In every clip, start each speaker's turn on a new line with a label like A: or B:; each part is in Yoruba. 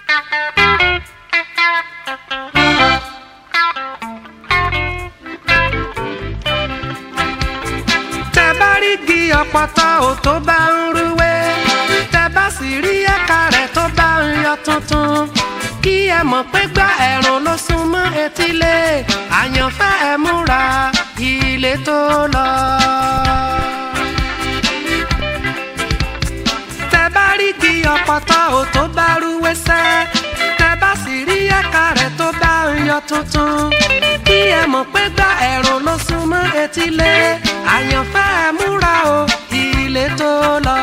A: tẹ bá rí igi ọ̀pọ̀tọ́ ò tó bá ń rúwé tẹ bá sì rí ẹ̀ka rẹ̀ tó bá ń yọ tuntun kí ẹ mọ̀ pé gbá ẹ̀rùn ló sún mọ́ etílé àyànfẹ́ ẹ múra ilé tó lọ. tẹ bá rí igi ọ̀pọ̀tọ́ ò tó bá rúwé sẹ́ tẹ bá sì rí ẹ̀ka rẹ̀ tó bá ń yọ tuntun kí ẹ mọ̀ pé gbá ẹ̀rùn ló sún mọ́ etílé àyànfẹ́ ẹ múra o ilé tó lọ.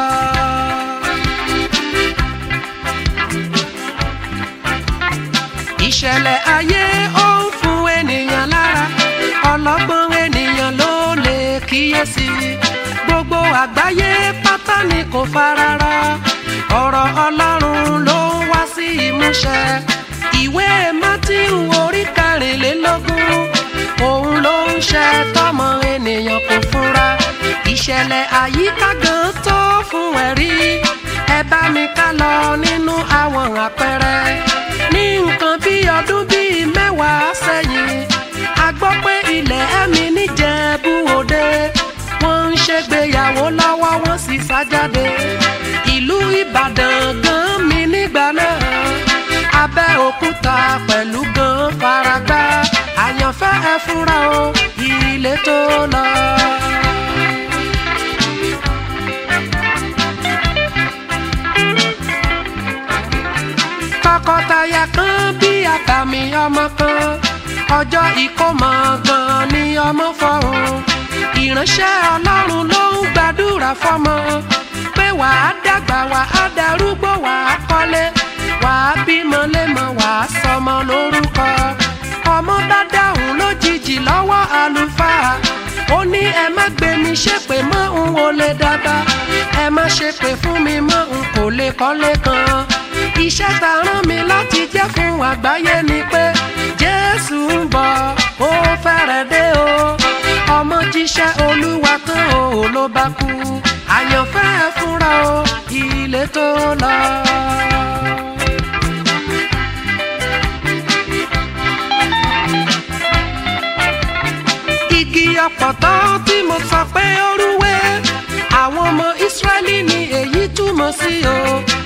A: ìṣẹ̀lẹ̀ ayé ó ń fún ènìyàn lára ọlọ́gbọ́n ènìyàn ló lè kíyèsí gbogbo àgbáyé pátá ni kò fararọ ọ̀rọ̀ ọlọ́run ló ń wá sí ìmúṣẹ ìwé mátíù orí kẹrìnlélógún òun ló ń ṣe tọmọ ènìyàn kò fura ìṣẹ̀lẹ̀ àyíká gan tó fún ẹ̀rí ẹ bá mi ká lọ nínú àwọn àpẹẹrẹ ní nǹkan bí ọdún bíi mẹ́wàá sẹ́yìn a gbọ́ pé ilẹ̀ ẹ̀mí níjẹ̀bú òde wọ́n ń ṣègbéyàwó lọ́wọ́ wọ́n sì sá jáde ìlú ìbàdàn gan mi nígbà náà abẹ́òkúta pẹ̀lú gan faragbá àyànfẹ́ ẹ fúnra o ilé tó lọ. tọkọtaya kan bí àkàmì ọmọ kan ọjọ́ ìkómọ gan ni ọmọ fọhùn ìránṣẹ́ ọlọ́run ló ń gbàdúrà fọmọ pé wàá dàgbà wàá darúgbó wàá kọ́lé wàá bímọ lémọ wàá sọmọ lórúkọ ọmọ bá dáhùn lójijì lọ́wọ́ àlùfáà ó ní ẹ má gbé mi ṣépè mọ́ n ò lè dàgbà ẹ má ṣépè fún mi mọ́ n kò lè kọ́lé kan iṣẹ́ ta rán mi láti jẹ́ fún àgbáyé ni pé jésù ń bọ̀ ó fẹ́rẹ̀ dé o ọmọ jíṣẹ́ olúwa tán o ló bá kú àyànfẹ́ ẹ fúnra o ilé tó lọ. igi ọ̀pọ̀tọ́ tí mo sọ pé ó rúwé àwọn ọmọ ìsírẹ́lì ni èyí túmọ̀ sí o.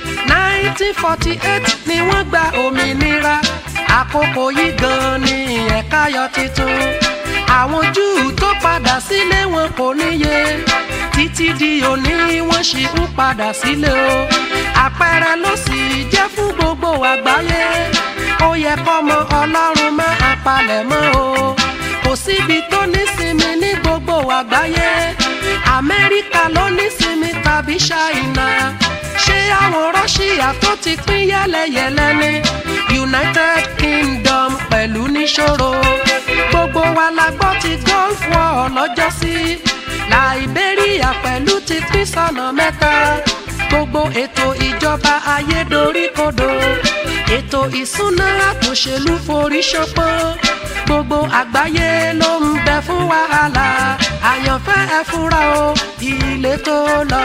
A: 1948 ni wọ́n gba òmìnira àkókò yìí gan ni ẹ̀ka yọ titun àwọn júù tó padà sílé wọn kò níye títí di òní wọ́n ṣì ń padà sílé o àpẹẹrẹ ló sì jẹ́ fún gbogbo àgbáyé ó yẹ kọ́mọ ọlọ́run máa palẹ̀ mọ́ o kò síbi tó nísinmi ní gbogbo àgbáyé amẹ́ríkà ló nísinmi tàbí ṣáínà ṣé àwọn rọ́ṣíà tó ti pín yẹ́lẹyẹ̀lẹ ní united kingdom pẹ̀lú níṣòro gbogbo wa la gbọ́ ti gulf war lọ́jọ́sí liberia pẹ̀lú ti pín sọ́nà mẹ́ta gbogbo ètò ìjọba ayédoríkodò ètò ìsúná àtòṣèlú forí ṣọpọ́n gbogbo àgbáyé ló ń bẹ fún wàhálà àyànfẹ́ ẹ fúnra o ilé tó lọ.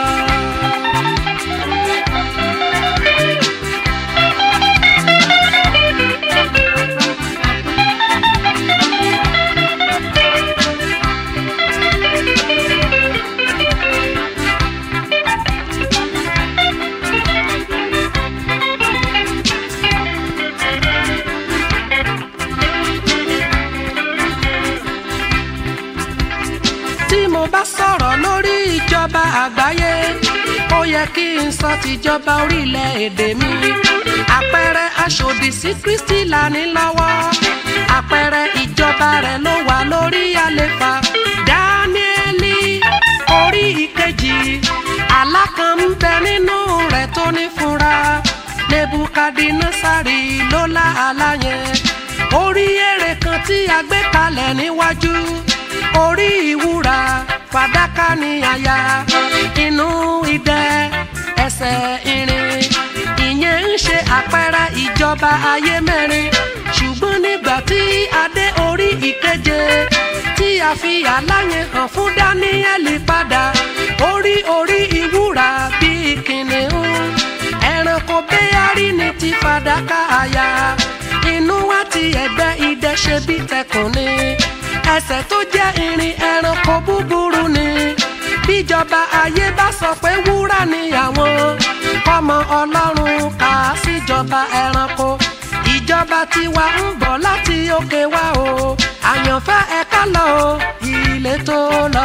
A: tí mo bá sọ̀rọ̀ lórí ìjọba àgbáyé ó yẹ kí n sọ tìjọba orílẹ̀-èdè mi àpẹẹrẹ aṣòdì sí kristi là ní lọ́wọ́ àpẹẹrẹ ìjọba rẹ̀ ló wà lórí àlefa dáníẹ́lì orí ìkejì àlá kan ń bẹ nínú rẹ̀ tó ní fúnra nebukadinasari ló lá àlá yẹn orí èrè kan tí a gbé kalẹ̀ níwájú orí ìwúra fàdákà ní àyà inú idẹ ẹsẹ̀ irin ìyẹn ń ṣe àpẹẹrẹ ìjọba ayé mẹ́rin ṣùgbọ́n nígbà tí adé orí ìkeje tí a fi àlàyé hàn fún dáníẹ́lì padà orí orí ìwúra bíi kìnìún ẹranko bẹ́ẹ̀ rí ní ti fàdákà àyà inú wa ti ẹgbẹ́ idẹ ṣe bí tẹkùn ni ẹsẹ̀ tó jẹ́ irin ẹranko búburú ni bíjọba ayé bá sọ pé wúrà ni àwọn kọ́mọ ọlọ́run kà á síjọba ẹranko ìjọba tiwa ń bọ̀ láti òkè wá o àyànfẹ́ ẹ̀ka lọ o ilé tó lọ.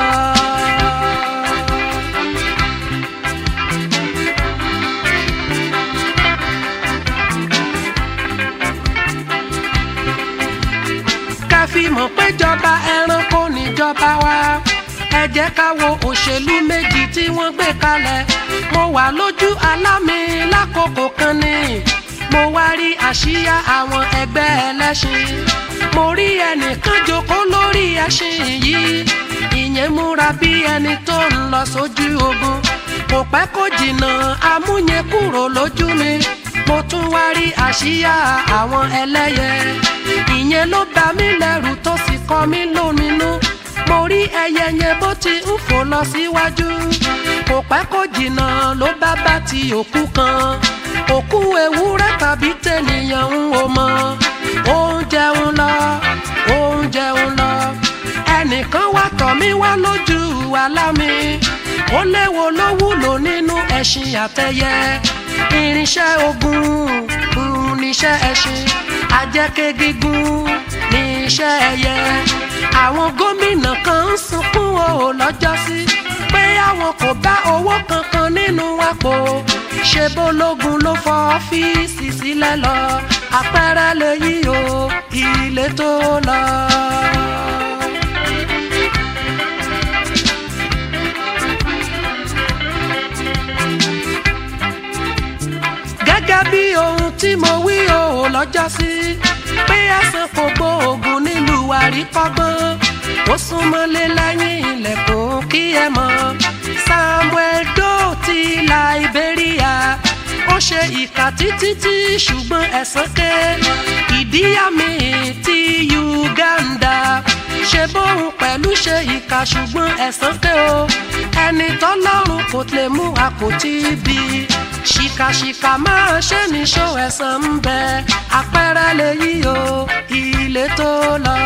A: káfí mọ̀ pé jọba ẹranko níjọba wa ẹ jẹ́ ká wo òṣèlú méjì tí wọ́n gbé kalẹ̀ mo wà lójú alámi lákòókò kan ni mo wá rí àsíá àwọn ẹgbẹ́ ẹlẹ́ṣin mo rí ẹnìkan jókòó lórí ẹṣin yìí ìyẹn múra bí ẹni tó ń lọ sójú ogun kò pẹ́ kó jìnnà amúyẹn kúrò lójú mi mo tún wá rí àsíá àwọn ẹlẹ́yẹ ìyẹn ló bà mí lẹ́rù tó sì kọ mí lóminú mo rí ẹyẹ yẹn bó ti ń fò lọ síwájú kò pẹ́ kó jìnnà ló bá bá ti òkú kan òkú ewúrẹ́ tàbí tènìyàn ń wò mọ́ ó ń jẹun lọ ó ń jẹun lọ ẹnìkan wá tọ̀ mí wá lójú alámi ó léwo ló wúlò nínú ẹṣin àtẹyẹ irinṣẹ́ ogun ń níṣẹ́ ẹṣin ajẹ́kẹ́ gígùn níṣẹ́ ẹyẹ àwọn gómìnà kan ń sunkún o lọ́jọ́sí pé àwọn kò bá owó kankan nínú àpò ṣe bólógun ló fọ ọ́fíìsì sílẹ̀ lọ àpẹẹrẹ lèyí o ilé tó lọ. gẹ́gẹ́ bí ohun tí mo wí o lọ́jọ́sí pé ẹ̀sán kò gbóògùn nílùú àríkọ́gbọ́n ó súnmọ́lé lẹ́yìn ilẹ̀kùn kí ẹ mọ̀ samuel doe ti liberia ó ṣe ìkà títí tí ṣùgbọ́n ẹ̀sán ké ìdíyàmí ti uganda ṣe bóun pẹ̀lú ṣe ìkà ṣùgbọ́n ẹ̀sán ké o ẹni tọ́lọ́run kò lè mú àkótí bí ṣìkàṣìkà máa ṣe níṣó ẹ̀sán ń bẹ àpẹẹrẹ lèyí o ilé tó lọ.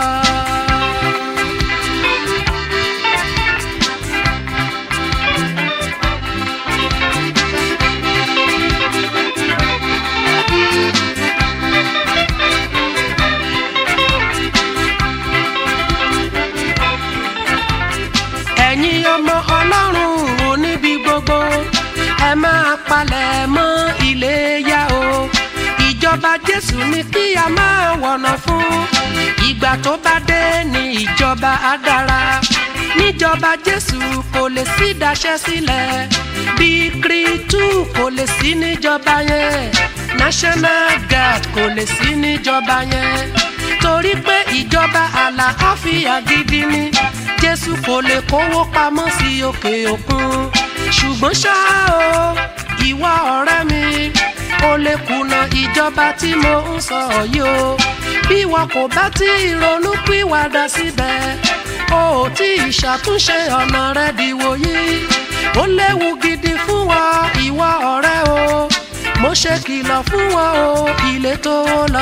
A: ẹ̀yin ọmọ ọlọ́run ò níbi gbogbo ẹ máa palẹ̀ mọ́ iléyá o ìjọba jésù ní kí a máa wọ̀nà fún ìgbà tó bá dé ní ìjọba á dára níjọba jésù kò lè sí daṣẹ́ sílẹ̀ bí kírítù kò lè sí níjọba yẹn national guard kò lè sí níjọba yẹn torí pé ìjọba àlàáfíà gidi ni jésù kò lè kówó pamọ́ sí òkè òkun ṣùgbọ́n ṣá o ìwọ ọ̀rẹ́ mi o lè kùnà ìjọba tí mo ń sọ yìí o bí wọn kò bá tí ronú pìwàdà síbẹ̀ o ò tí ì ṣàtúnṣe ọ̀nà rẹ dìwò yìí ó léwu gidi fún wa ìwọ ọ̀rẹ́ o mo ṣe kìlọ̀ fún wọn o ilé tó lọ.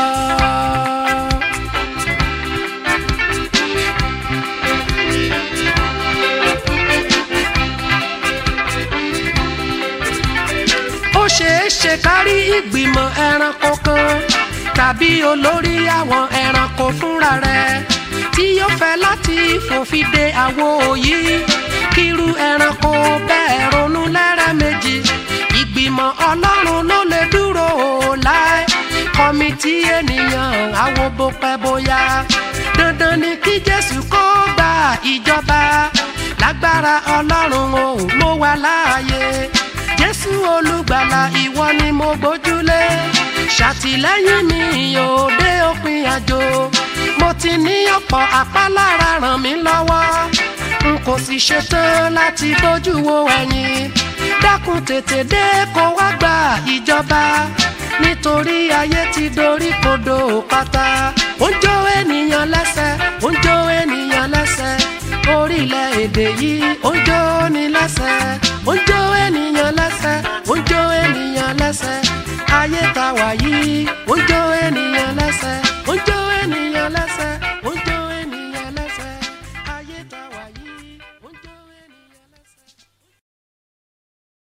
A: ó ṣeé ṣe kárí ìgbìmọ̀ ẹranko kan tàbí olórí àwọn ẹranko fúnra rẹ̀ tí yóò fẹ́ láti fòfin de àwo yìí kírú ẹranko bẹ́ẹ̀ ronú lẹ́rẹ̀mejì ìgbìmọ̀ ọlọ́run ló lè dúró láì kọ́mítì ènìyàn àwo bó pẹ́ bóyá dandan ni kí jésù kó gba ìjọba lágbára ọlọ́run ò mú wa láàyè jésù olùgbàlà ìwọ ni mo gbójúlé ṣàtìlẹ́yìn mi yóò dé òpin àjò mo ti ní ọ̀pọ̀ àpálára ràn mí lọ́wọ́ n kò sì ṣetán láti bójú wo ẹ̀yìn dákun tètè dé kó wá gba ìjọba nítorí ayé ti dorí kodò pátá ó ń jó ènìyàn lẹ́sẹ̀ ó ń jó ènìyàn lẹ́sẹ̀ orílẹ̀-èdè yìí ó ń jó ní lẹ́sẹ̀ ó ń jó ènìyàn lẹ́sẹ̀ ó ń jó ènìyàn lẹ́sẹ̀ ayé wà yìí ó ń jó